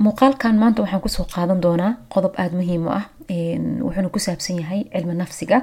muuqaalkan maanta waxaan kusoo qaadan doonaa qodob aada muhiim u ah wuxuuna ku saabsan yahay cilmi nafsiga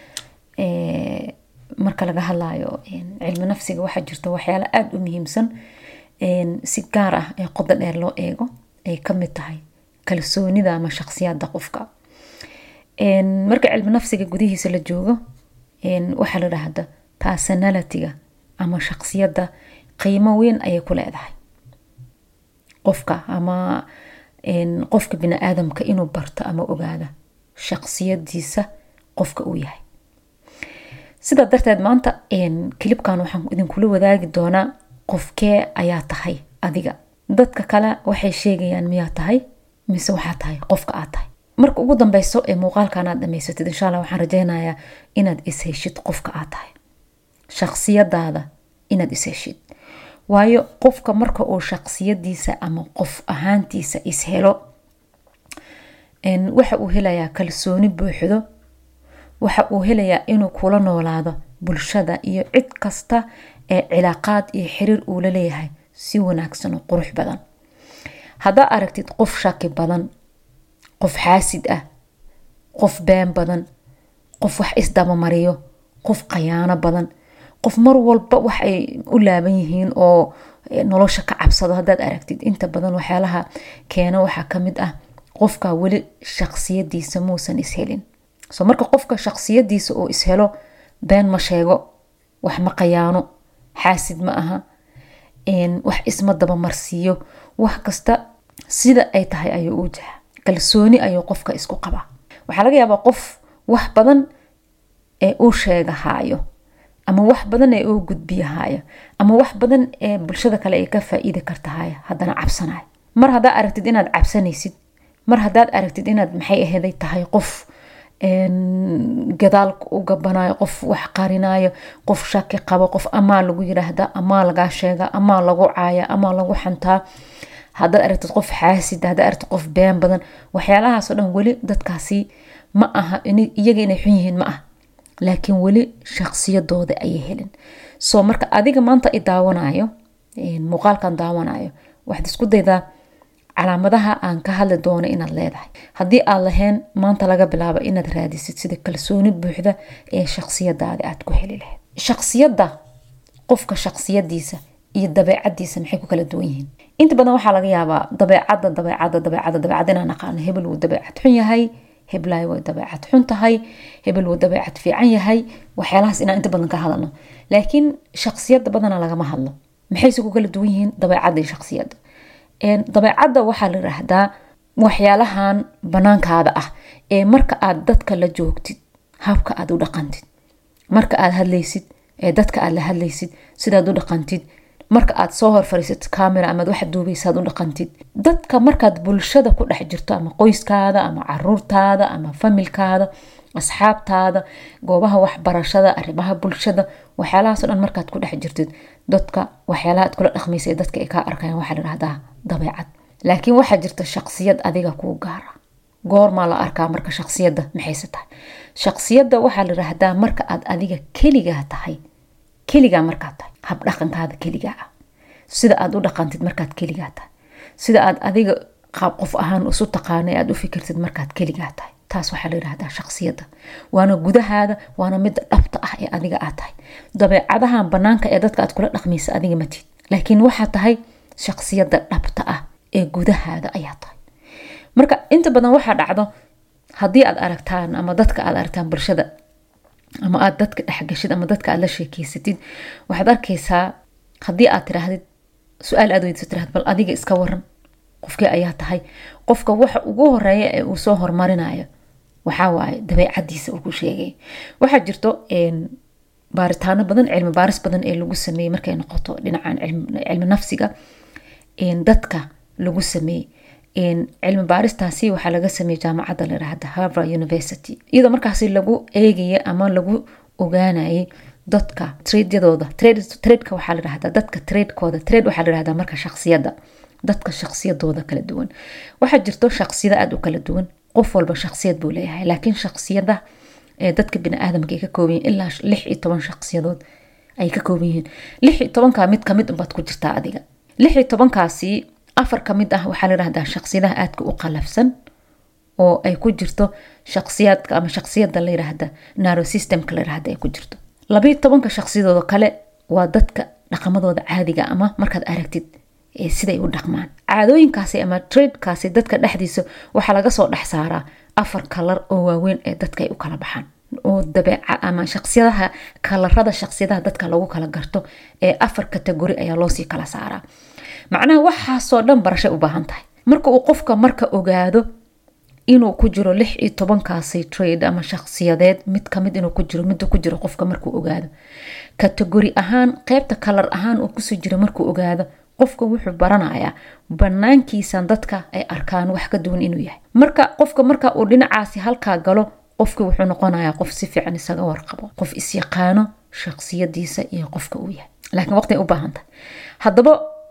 marka laga hadlayo cilmi nafsiga waxaa jirta waxyaalo aada u muhiimsan si gaar ah ee qodo dheer loo eego ay kamid tahay kalsoonida ama shaqsiyada qofka marka cilmi nafsiga gudihiisa la joogo waxaa la dhahda personalitiga ama shaqsiyadda qiimo weyn ayay ku leedahay qofka ama qofka bini aadamka inuu barto ama ogaada shaqsiyadiisa qofka uu yahay sidaa darteed maanta kilibkan waxaan idinkula wadaagi doonaa qofkee ayaa tahay adiga dadka kale waxay sheegayaan miyaa tahay mise waxaa tahay qofka aad tahay marka ugu dambeyso ee muuqaalkan aad dhamaysatid insha alla waxaan rajeynayaa inaad isheshid qofka aad tahay shaqsiyadaada inaad isheshid waayo qofka marka uu shaqsiyadiisa ama qof ahaantiisa ishelo waxa uu helayaa kalsooni buuxdo waxa uu helayaa inuu kula noolaado bulshada iyo cid kasta ee cilaaqaad iyo xiriir uu la leeyahay si wanaagsan oo qurux badan haddaa aragtid qof shaki badan qof xaasid ah qof been badan qof wax isdabamariyo qof khayaano badan qof mar walba wax ay u laaban yihiin oo nolosha ka cabsado haddaad aragtid inta badan waxyaalaha keena waxaa kamid ah qofka weli shaqsiyadiisa muusan ishelin so marka qofka shaqsiyadiisa uu ishelo been ma sheego wax ma khayaano xaasid ma aha wax isma dabamarsiiyo wax kasta sida ay tahay ayuu u jaha kalsooni ayuu qofka isku qabaa waxaa laga yaabaa qof wax badan ee uu sheegahaayo ama wax badan ee uu gudbiyahaayo ama wax badan ee bulshada kale ay ka faa-iidi kartahaya haddana cabsanayo mar haddaa aragtid inaad cabsanaysid mar haddaad aragtid inaad maxay aheeday tahay qof gadaal u gabanayo qof wax qarinayo qof shaki qabo qof amaa lagu yiraahda amaa lagaa sheega amaa lagu caaya amaa lagu xantaa haddaad aragtid qof xaasid haddaad aragtid qof been badan waxyaalahaasoo dhan weli dadkaasi ma aha iyaga inay xun yihiin ma ah laakiin weli shaqsiyadooda ayay helin soo marka adiga maanta i daawanayo muuqaalkan daawanayo waxaad isku daydaa calaamadaha aan ka hadli doono inaad leedahay haddii aad lahayn maanta laga bilaabo inaad raadisid sida kalsooni buuxda ee shaqsiyadaada aad ku heli lahayd shaqsiyadda qofka shaqsiyadiisa iyo dabeecadiisa maxay ku kala duwan yihiin inta badan waxaa laga yaabaa dabeecadda dabeecadda dabeecadda dabeecad inaan aqaano hebel wuu dabeecad xun yahay heblaay way dabeecad xun tahay hebel wuu dabeecad fiican yahay waxyaalahaas inaan inta badan ka hadalno laakiin shaqsiyadda badana lagama hadlo maxayse ku kala duwan yihiin dabeecadda iyo shaqsiyadda dabeecadda waxaa la yiraahdaa waxyaalahan banaankaada ah ee marka aad dadka la joogtid habka aad u dhaqantid marka aad hadlaysid ee dadka aad la hadlaysid sidaad u dhaqantid marka aad soo hor fariisatid camera amaad wax duubaysaad u dhaqantid dadka markaad bulshada ku dhex jirto ama qoyskaada ama caruurtaada ama familkaada asxaabtaada goobaha waxbarashada arrimaha bulshada waxyaalahaasoo dhan markaad ku dhex jirtid dadka waxyaalaha aad kula dhaqmaysa ee dadka ay kaa arkayaan waxaa layidhahdaa dabeecad laakiin waxaa jirta shaqsiyad adiga kuu gaara goormaa la arkaa marka shaqsiyadda maxayse tahay shaqsiyadda waxaa layidhaahdaa marka aad adiga keligaa tahay keligaa markaad tahay habdhaqankaada keligaa ah sida aad u dhaqantid markaad keligaa tahay sida aad adiga qaab qof ahaan isu taqaana aad u fikirtid markaad keligaa tahay taas waxaa la yidhahdaa shaqsiyadda waana gudahaada waana midda dhabta ah ee adiga aad tahay dabeecadahan banaanka ee dadka aad kula dhaqmaysa adiga matid laakiin waxaa tahay shaqsiyadda dhabta ah ee gudahaada ayaa tahay marka inta badan waxaa dhacdo haddii aad aragtaan ama dadka aad aragtaan bulshada ama aad dadka dhexgashid ama dadka aad la sheekeysatid waxaad arkaysaa haddii aad tiraahdid su-aal aad weydiso tirahd bal adiga iska waran qofkii ayaa tahay qofka waxa ugu horeeya ee uu soo hormarinayo waxaa waaye dabeecadiisa uu ku sheegay waxaa jirto baaritaano badan cilmi baaris badan ee lagu sameeyey markay noqoto dhinacan cilmi nafsiga dadka lagu sameeyey cilmi baaristaasi waxaa laga sameeyey jaamacadda la yiraahda harvard university iyadoo markaasi lagu eegaya ama lagu ogaanayay dadka tradeyadooda tradeka waxaa layirahdaa dadka tradekooda trade waxaa layirahdaa marka shaqsiyadda dadka shaqsiyadooda kala duwan waxaa jirto shaqsiyada aada u kala duwan qof walba shaqsiyad buu leeyahay laakiin shaqsiyada ee dadka biniaadamka ay ka kooban yihin ilaa lix iyo toban shaqsiyadood ay ka kooban yihiin lix iyo tobankaa mid kamid unbaad ku jirtaa adiga lix iyo tobankaasi afar ka mid ah waxaa la yidhahdaa shaqsiyadaha aadka u qalafsan oo ay ku jirto shaqsiyaadka ama shaqsiyada la yidhaahda narosystemka la yidhahda ay ku jirto labayo tobanka shaqsiyadooda kale waa dadka dhaqamadooda caadiga ama markaad aragtid siday u dhaqmaan caadooyinkaasi ama tradekaasi dadka dhexdiisa waxaa laga soo dhex saaraa afar kalar oo waaweyn ee dadka ay u kala baxaan oo dabeeca ama shaqsiyadaha kalarada shaqsiyadaha dadka lagu kala garto ee afar kategori ayaa loosii kala saaraa macnaha waxaasoo dhan barashay u baahan tahay marka uu qofka marka ogaado inuu ku jiro lix iyo tobankaasi trade ama shaqsiyadeed mid kamid inuu ku jiro mida ku jiro qofka markuu ogaado kategori ahaan qeybta kalar ahaan uu kusoo jiro markuu ogaado qofka wuxuu baranayaa banaankiisan dadka ay arkaan wax ka duwan inuu yahay marka qofka marka uu dhinacaasi halkaa galo qofki wuxuu noqonayaa qof si fiican isaga warqabo qof isyaqaano shaqsiyadiisa iyo qofka uu yahay laakiin waqti u baahan tahay haddaba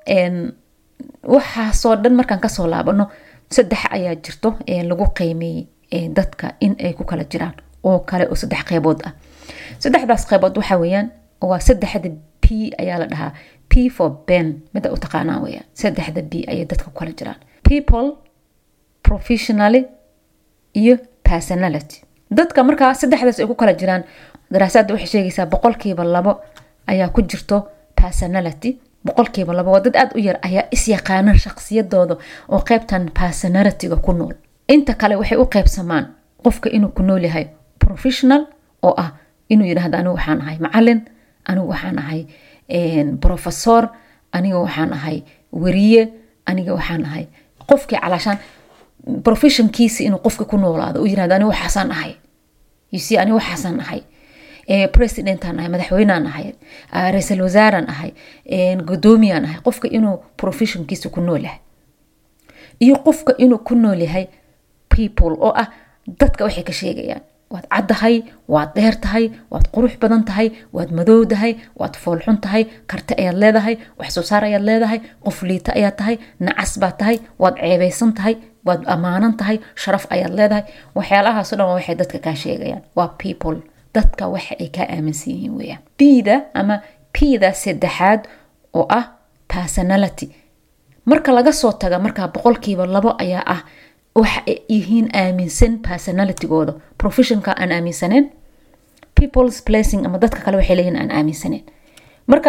waxaasoo dhan markaan kasoo laabano saddex ayaa jirto lagu qiimeeyey dadka in ay ku kala jiraan oo kale oo saddex qeybood ah saddexdaas qeybood waxa weeyaan waa saddexda p ayaa la dhahaa p for ben mida u taqaanaa weyaan saddexda b ayay dadka ku kala jiraan people professionally iyo personality dadka markaa saddexdaas ay ku kala jiraan daraasaadda waxay sheegaysaa boqolkiiba labo ayaa ku jirto personality boqolkiiba labo waa dad aada u yar ayaa isyaqaana shaqsiyadooda oo qeybtan personalityga ku nool inta kale waxay u qeybsamaan qofka inuu ku nool yahay professional oo ah inuu yidhahdo anigu waxaan ahay macalin anigu waxaan ahay professor aniga waxaan ahay weriye aniga waxaan ahay qofkii calaashaan professionkiisi inuu qofka ku noolaado u yirahdo aniga waxaasaan ahay uc aniga waxaasaan ahay presidentaan ahay madaxweynaan ahay ra-iisul wasaaraan ahay gudoomiyaan ahay qofka inuu professionkiisa ku nool yahay iyo qofka inuu ku nool yahay people oo ah dadka waxay ka sheegayaan waad caddahay waad dheer tahay waad qurux badan tahay waad madowdahay waad foolxun tahay karti ayaad leedahay wax soo saar ayaad leedahay qof liita ayaad tahay nacas baad tahay waad ceebeysan tahay waad ammaanan tahay sharaf ayaad leedahay waxyaalahaaso dhan waa waxay dadka kaa sheegayaan waa people dadka waxa ay kaa aaminsan yihiin weyaan bda ama pda saddexaad oo ah personality marka laga soo taga markaa boqolkiiba labo ayaa ah waxa ay yihiin aaminsan personalitygooda professionka aan aaminsaneen peoples placing ama dadka kale waxay leeyihin aan aaminsaneen marka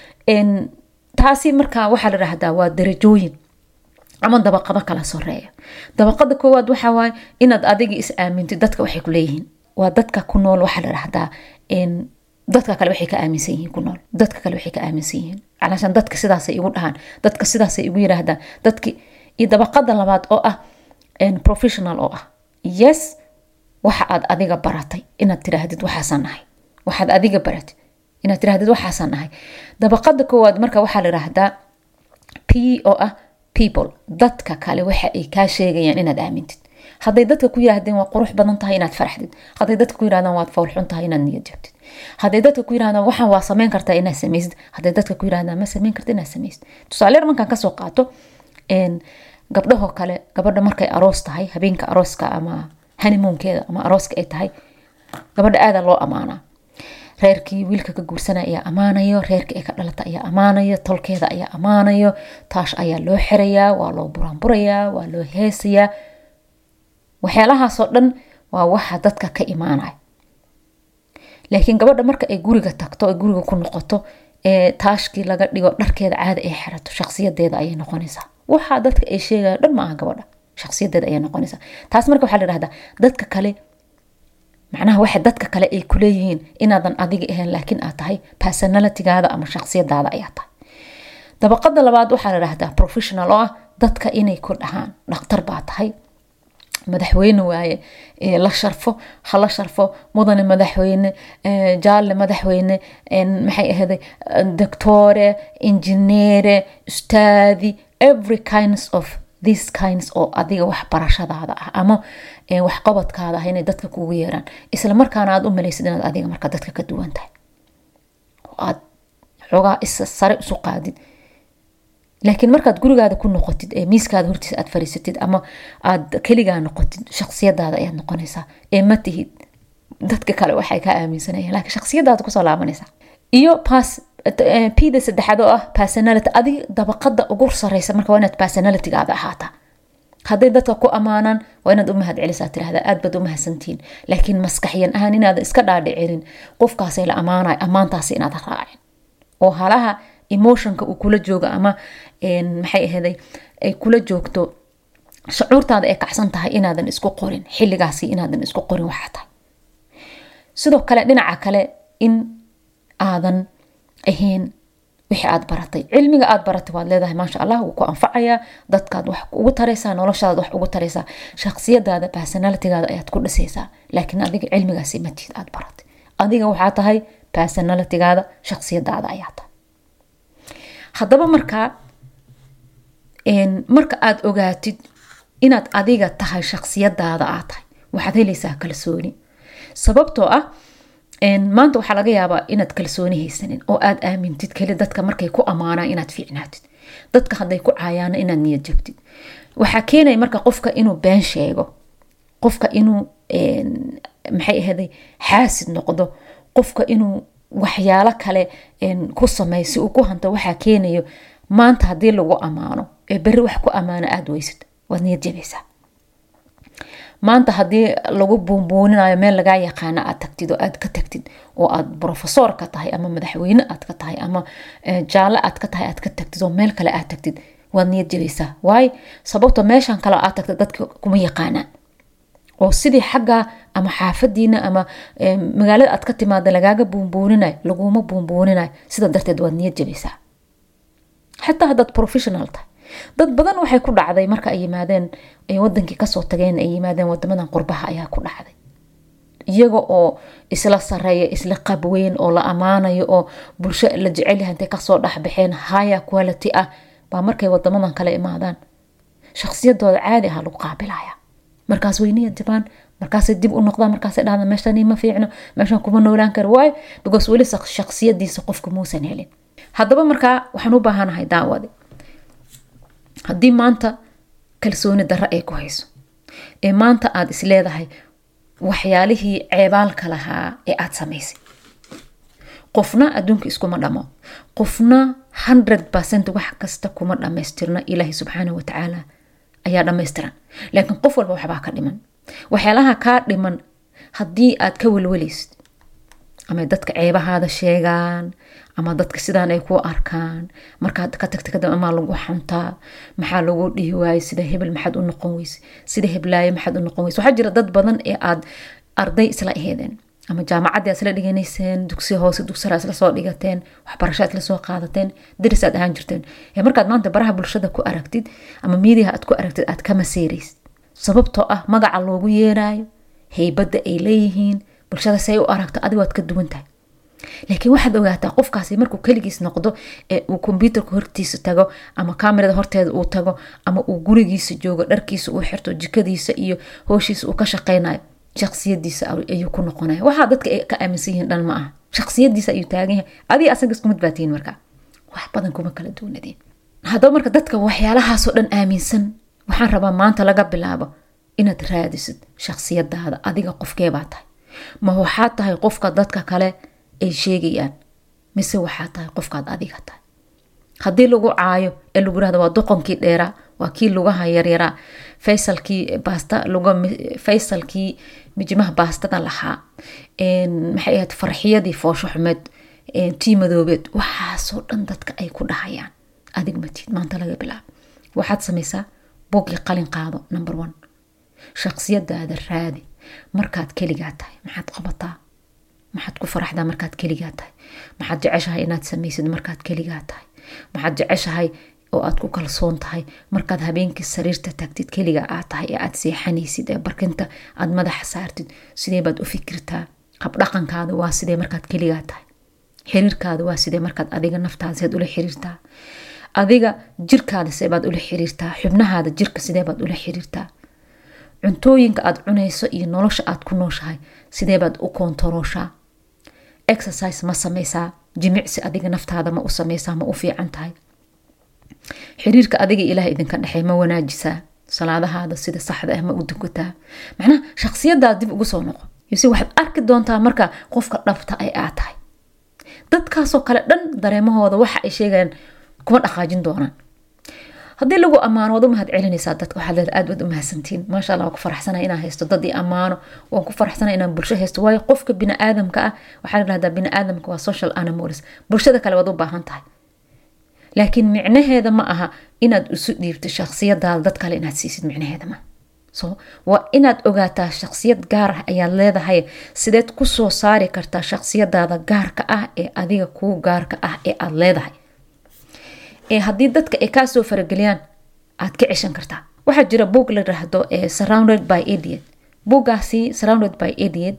taasi markaa waxaa la dhahdaa waa darajooyin ama dabaqado kala soreeya dabaqada koowaad waxaa waaye inaad adiga is aamintid dadka waxay ku leeyihiin waa dadka ku nool waxaa la dhahdaa dadka kale waxay ka aaminsan yihiin ku nool dadka kale waxay ka aaminsan yihiin calaashaan dadka sidaasay igu dhahaan dadka sidaasay igu yiraahdaan dadki iyo dabaqada labaad oo ah professional oo ah yes waxa aad adiga baratay inaad tiraahdid waxaasaan nahay waxaad adiga baratid inaad tiraahdid waxaasaan nahay dabaqada koowaad marka waxaa la yidhaahdaa p oo ah people dadka kale waxa ay kaa sheegayaan inaad aamintid hadday dadka ku yiraahdeen waa qurux badan tahay inaad faraxdid hadday dadka ku yirahdaan waad foolxun tahay inaad niyad jabtid hadday dadka ku yirahdaan waxaan waa sameyn kartaa inaad sameysid hadday dadka ku yirahdaan ma sameyn karta inaad sameysid tusaale yar markaan kasoo qaato gabdhahoo kale gabadha markay aroos tahay habeenka arooska ama hanimuunkeeda ama arooska ay tahay gabadha aada loo amaanaa reerkii wiilka ka guursana ayaa ammaanayo reerkii ay ka dhalata ayaa ammaanayo tolkeeda ayaa ammaanayo taash ayaa loo xirayaa waa loo buraanburayaa waa loo heesayaa waxyaalahaasoo dhan waa waxa dadka ka imaanaya laakiin gabadha marka ay guriga tagto ay guriga ku noqoto ee taashkii laga dhigo dharkeeda caada ay xirato shaqsiyadeeda ayay noqonaysaa waxaa dadka ay sheegaya dhan ma aha gabadha shaqsiyadeeda ayay noqonaysaa taas marka waxaa la yihahdaa dadka kale macnaha waxa dadka kale ay kuleeyihiin inaadan adiga ahayn laakiin aad tahay personalitygaada ama shaqsiyadaada ayaa tahay dabaqada labaad waxaa la yihahdaa professional oo ah dadka inay ku dhahaan dhakhtar baa tahay madaxweyne waaye la sharfo hala sharfo mudane madaxweyne jaalle madaxweyne maxay ahayday doctore injineere ustaadi every kinds of these kinds oo adiga waxbarashadaada ah ama waxqabadkaada ah inay dadka kugu yeeraan isla markaana aad u malaysid inaad adiga marka dadka ka duwan tahay aad xoogaa is sare isu qaadid laakiin markaad gurigaada ku noqotid ee miiskaada hortiisa aad fariisatid ama aad keligaa noqotid shaqsiyadaada ayaad noqonaysaa ee ma tihid dadka kale waxay kaa aaminsanayaan laakiin shaqsiyadaada kusoo laabanaysaa iyo pass pda saddexaad oo ah personality adiga dabaqada ugu sareysa marka waa inaad personalitygaada ahaataa hadday dadka ku ammaanaan waa inaad u mahad celisaa tirahda aad baad u mahadsantihiin laakiin maskaxyan ahaan inaadan iska dhaadhicinin qofkaasay la ammaanayo ammaantaasi inaad raacin oo halaha emotionka uu kula joogo ama maxay ahaday ay kula joogto shucuurtaada ay kacsan tahay inaadan isku qorin xilligaasi inaadan isku qorin waxaa tahay sidoo kale dhinaca kale in aadan ahayn wixii aad baratay cilmiga aad baratay waad leedahay maasha allah wuu ku anfacayaa dadkaad wax ugu taraysaa noloshaada wax ugu taraysaa shaksiyadaada personalitygaada ayaad ku dhisaysaa laakiin adiga cilmigaasi matid aad baratay adiga waxaa tahay personalitygaada shaksiyadaada ayaa tahay haddaba markaa marka aad ogaatid inaad adiga tahay shaksiyadaada aad tahay waxaad helaysaa kalsooni sababtoo ah maanta waxaa laga yaabaa inaad kalsooni haysanin oo aad aamintid keli dadka markay ku ammaanaan inaad fiicnaatid dadka hadday ku caayaana inaad niyad jabtid waxaa keenaya marka qofka inuu been sheego qofka inuu maxay ahaday xaasid noqdo qofka inuu waxyaalo kale ku sameeyo si uu ku hanto waxaa keenayo maanta haddii lagu ammaano ee berri wax ku ammaano aada weysid waad niyad jabaysaa maanta haddii lagu buunbuuninayo meel lagaa yaqaana aad tagtid oo aad ka tagtid oo aad brofesor ka tahay ama madaxweyne aad ka tahay ama jaalle aad ka tahay aad ka tagtid oo meel kale aad tagtid waad niyad jabaysaa waayo sababto meeshan kale aad tagtid dadka kuma yaqaanaan oo sidii xagga ama xaafadiina ama magaalada aad ka timaada lagaaga buunbuuninayo laguma buunbuuninayo sida darteed waad niyad jabaysaa xataa haddaad professional tahay dad badan waxay ku dhacday marka ay yimaadeen ay wadankii kasoo tageen ay yimaadeen wadamadan qurbaha ayaa ku dhacday iyaga oo isla sareeya isla qabweyn oo la ammaanayo oo bulsho la jecelyaha intay kasoo dhexbaxeen haya quality ah baa markay wadamadan kale imaadaan shaksiyadooda caadi aha lagu qaabilaya markaas way niyad jabaan markaasay dib u noqdaan markaasay dhahdan meeshani ma fiicno meeshan kuma noolaan karo waayo because weli shaksiyadiisa qofka muusan helin haddaba markaa waxaan u baahanahay daawadi haddii maanta kalsooni darro ay ku hayso ee maanta aada is leedahay waxyaalihii ceebaalka lahaa ee aada samaysay qofna adduunka iskuma dhamo qofna hundred percent wax kasta kuma dhammaystirna ilaahi subxaana watacaala ayaa dhammaystiran laakiin qof walba waxbaa ka dhiman waxyaalaha kaa dhiman haddii aad ka welweleysid ama dadka ceebahaada sheegaan ama dadka sidaan ay ku arkaan markaad ka tagta kadib amaa lagu xantaa maxaa lagu dhihi waaye sida hebel maxaad u noqon weyse sida heblaayo maxaad u noqon weyse waxaa jira dad badan ee aad arday isla aheedeen ama jaamacaddii aad isla dhiganayseen dugsi hoose dugsara isla soo dhigateen waxbarasho aad isla soo qaadateen daris aad ahaan jirteen ee markaad maanta baraha bulshada ku aragtid ama miidiyaha aad ku aragtid aad ka maseeraysid sababtoo ah magaca loogu yeeraayo heybadda ay leeyihiin bulshada si ay u aragto adigo aad ka duwan tahay laakiin waxaad ogaataa qofkaasi markuu keligiis noqdo ee uu kombyuutarka hortiisa tago ama kamerada horteeda uu tago ama uu gurigiisa joogo dharkiisa uu xirto jikadiisa iyo hooshiisa uu ka shaqaynayo shaksiyadiisa ayuu ku noqonaya waxaa dadka ka aaminsan yihiin dhan ma aha shaksiyadiisa ayuu taagan yahay adiga asaga isku mid baatihiin marka wax badan kuma kala duwanadiin haddaba marka dadka waxyaalahaasoo dhan aaminsan waxaan rabaa maanta laga bilaabo inaad raadisid shaksiyadaada adiga qofkeebaa tahay ma waxaa tahay qofka dadka kale ay sheegayaan mise waxaa tahay qofkaad adiga tahay haddii lagu caayo ee lagu yirahdo waa doqonkii dheeraa waa kii lugaha yaryaraa faysalkii baasta faysalkii mijimaha baastada lahaa maxay ahayd farxiyadii foosho xumeed tii madoobeed waxaasoo dhan dadka ay ku dhahayaan adig matid maanta laga bilaabo waxaad samaysaa bogii qalin qaado number one shaksiyadaada raadi markaad keligaa tahay maxaad qabataa maxaad ku faraxdaa markaad keligaa tahay maxaad jeceshahay inaad samaysid markaad keligaa tahay maxaad jeceshahay oo aad ku kalsoon tahay markaad habeenkii sariirta tagtid keliga aad tahay ee aad seexanaysid ee barkinta aad madaxa saartid sidee baad u fikirtaa habdhaqankaada waa sidee markaad keligaa tahay xiriirkaada waa sidee markaad adiga naftaada seed ula xiriirtaa adiga jirkaada seebaad ula xiriirtaa xubnahaada jirka sideebaad ula xiriirtaa cuntooyinka aad cunayso iyo nolosha aad ku nooshahay sideebaad u koontarooshaa exercise ma sameysaa jimicsi adiga naftaada ma u sameysaa ma u fiican tahay xiriirka adiga ilaah idinka dhexey ma wanaajisaa salaadahaada sida saxda ah ma u dukataa macnaha shaksiyadaada dib ugu soo noqo yose waxaad arki doontaa marka qofka dhabta ay aad tahay dadkaasoo kale dhan dareemahooda waxa ay sheegayaan kuma dhaqaajin doonaan haddii lagu ammaano waad u mahad celinaysaa dadka waxaad leeda aad waad u mahadsantiin maasha allah waan ku faraxsana inaan haysto dad i ammaano waan ku faraxsana inaan bulsho haysto waayo qofka bini-aadamka ah waxaa la dhahdaa bini-aadamka waa social animals bulshada kale waad u baahan tahay laakiin micnaheeda ma aha inaad isu dhiibto shaksiyadaada dad kale inaad siisid micnaheeda ma so waa inaad ogaataa shaksiyad gaar ah ayaad leedahay sideed kusoo saari kartaa shaksiyadaada gaarka ah ee adiga kuu gaarka ah ee aada leedahay ee haddii dadka ay kaasoo farageliyaan aad ka ceshan kartaa waxaa jira boog la yiraahdo surrounded by idiot boogaasi surrounded by idiot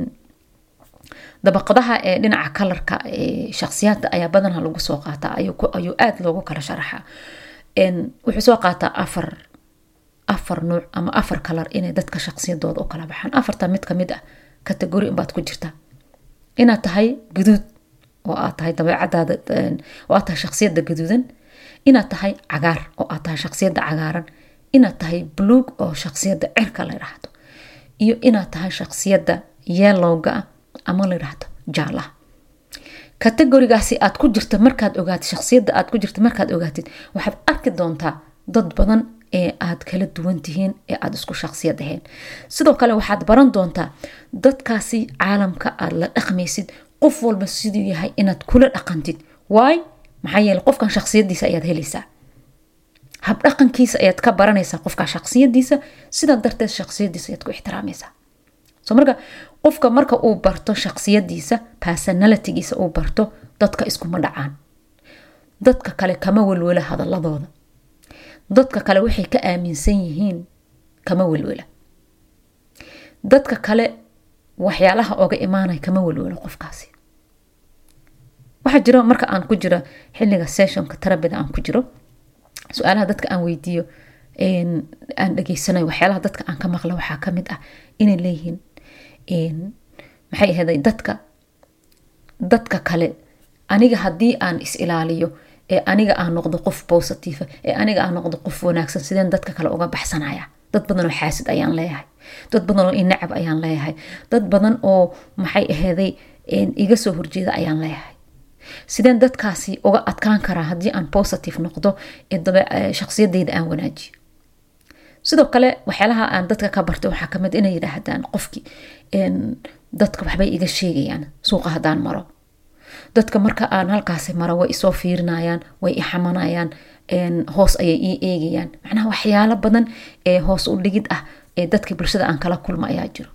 dabaqadaha ee dhinaca kalarka shaksiyaadda ayaa badanaa lagu soo qaataa ayuu aada loogu kala sharaxaa wuxuu soo qaataa afar afar nuuc ama afar kalar inay dadka shaksiyadooda u kala baxaan afarta mid kamid ah kategori inbaad ku jirtaa inaad tahay guduud oo aad tahay dabeecadaada oo aad tahay shaksiyadda gaduudan inaad tahay cagaar oo aad tahay shaksiyadda cagaaran inaad tahay buluug oo shaksiyadda cirka la yidhaahdo iyo inaad tahay shaksiyadda yellowga ah ama la yidhaahdo jaalaha kategorigaasi aad ku jirta markaad ogaatid shaksiyadda aad ku jirta markaad ogaatid waxaad arki doontaa dad badan ee aad kala duwan tihiin ee aada isku shaksiyad ahayn sidoo kale waxaad baran doontaa dadkaasi caalamka aad la dhaqmaysid qof walba siduu yahay inaad kula dhaqantid waay maxaa yeele qofkan shaksiyadiisa ayaad helaysaa habdhaqankiisa ayaad ka baranaysaa qofka shaksiyadiisa sidaa darteed shaksiyadiisa ayaad ku ixtiraamaysaa so marka qofka marka uu barto shaksiyadiisa personalitygiisa uu barto dadka iskuma dhacaan dadka kale kama welwela hadaladooda dadka kale waxay ka aaminsan yihiin kama welwela dadka kale waxyaalaha oga imaanay kama welwelo qofkaasi waxaa jiro marka aan ku jiro xiliga sessionka tarabida aan ku jiro su-aalaha dadka aan weydiiyo aan dhageysanayo waxyaalaha dadka aan ka maqla waxaa kamid ah inay leeyihiin maxay ahaday dadka dadka kale aniga haddii aan is ilaaliyo ee aniga aan noqdo qof positive ee aniga aan noqdo qof wanaagsan sideen dadka kale uga baxsanaya dad badan oo xaasid ayaan leeyahay dad badan oo inacab ayaan leeyahay dad badan oo maxay aheeday iga soo horjeeda ayaan leeyahay sideen dadkaasi uga adkaan karaa haddii aan positive noqdo ee shaksiyadeyda aan wanaajiyo sidoo kale waxyaalaha aan dadka ka bartay waxaa kamid inay yidhaahdaan qofkii dadka waxbay iga sheegayaan suuqa haddaan maro dadka marka aan halkaasi maro way isoo fiirinayaan way ixamanayaan hoos ayay ii eegayaan macnaha waxyaalo badan ee hoos u dhigid ah ee dadka bulshada aan kala kulma ayaa jiro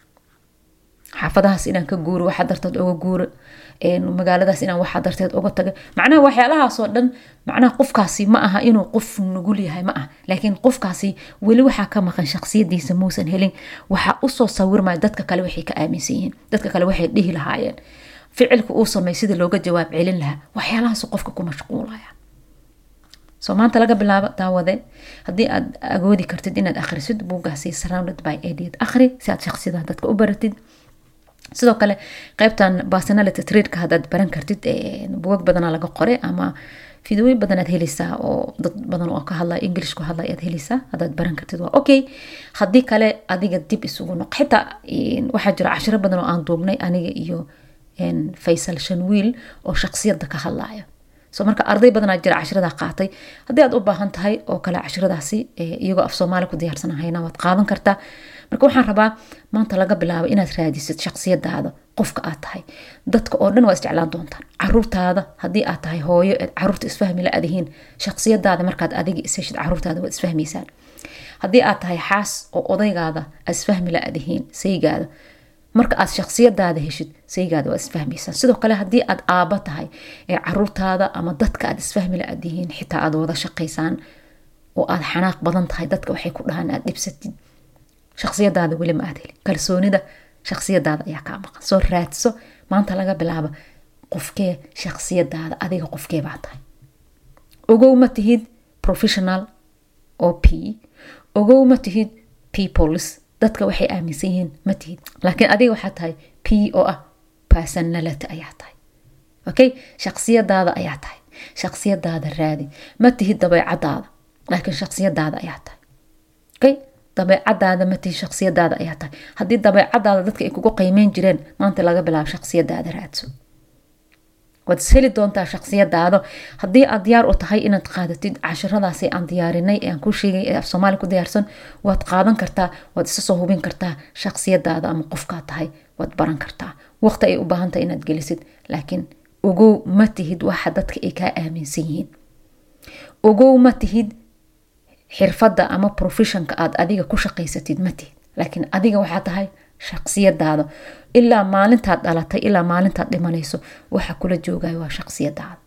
xaafadahaas inaan ka guuro waxaa darteed oga guuro magaaladaas inaan waxaa darteed oga taga macnaha waxyaalahaasoo dhan macnaha qofkaasi ma aha inuu qof nugul yahay ma ah laakiin qofkaasi weli waxaa ka maqan shaksiyadiisa muusan helin waxaa usoo sawirmaya dadka kale waxay ka aaminsan yihiin dadka kale waxay dhihi lahaayeen ficilka uu samey sidii looga jawaab celin lahaa waxyaalahaas qofka ku mashquulaya soo maanta laga bilaabo daawade haddii aad agoodi kartid inaad akhrisid buugaasi surrounded by idiot akhri si aad shaksiyadaha dadka u baratid sidoo kale qeybtan personality tradeka haddaad baran kartid bugag badana laga qoray ama fideoyin badan aad heleysaa oo dad badan oo ka hadlaya english ku hadlaya aad heleysaa haddaad baran kartid waa okay haddii kale adiga dib isugu noq xitaa waxaa jira cashiro badan oo aan duubnay aniga iyo faysal shanwiil oo shaksiyadda ka hadlaya so marka arday badanaa jira cashirada qaatay haddii aad u baahan tahay oo kale cashiradaasi iyagoo af soomaali ku diyaarsanahayna waad qaadan kartaa marka waxaan rabaa maanta laga bilaabo inaad raadisid shaksiyadaada qofka aad tahay dadka oo dhan waa isjeclaan doontaan caruurtaada haddii aad tahay hooyo eed caruurta isfahmi la adihiin shaksiyadaada markaad adiga isheshid caruurtaada waad isfahmaysaan haddii aad tahay xaas oo odaygaada aad isfahmi la adihiin saygaada marka aad shaksiyadaada heshid saygaada waad isfahmaysaan sidoo kale haddii aad aaba tahay ee caruurtaada ama dadka aad isfahmi la adihiin xitaa aad wada shaqaysaan oo aad xanaaq badan tahay dadka waxay ku dhahaan aad dhibsatid shaksiyadaada weli ma aad helin kalsoonida shaksiyadaada ayaa kaa maqan soo raadso maanta laga bilaabo qofkee shaksiyadaada adiga qofkee baa tahay ogow ma tihid professional oo p ogow ma tihid peoples dadka waxay aaminsan yihiin ma tihid laakiin adiga waxaa tahay p oo ah personality ayaa tahay okay shaksiyadaada ayaa tahay shaksiyadaada raadi ma tihid dabeecadaada laakiin shaksiyadaada ayaa tahay okay dabeecadaada ma tihid shaksiyadaada ayaa tahay haddii dabeecadaada dadka ay kugu qiimeyn jireen maanta laga bilaabo shaksiyadaada raadso waad isheli doontaa shaqsiyadaada haddii aad diyaar u tahay inaad qaadatid cashiradaasi aan diyaarinay ee aan ku sheegay ee af soomaali ku diyaarsan waad qaadan kartaa waad isa soo hubin kartaa shaqsiyadaada ama qofkaad tahay waad baran kartaa waqti ay u baahan tahay inaad gelisid laakiin ogow ma tihid waxa dadka ay kaa aaminsan yihiin ogow ma tihid xirfadda ama professionka aad adiga ku shaqaysatid ma tihid laakiin adiga waxaa tahay shaqsiyadaada ilaa maalintaad dhalatay ilaa maalintaad dhimanayso waxa kula joogayo waa shaqsiyadaada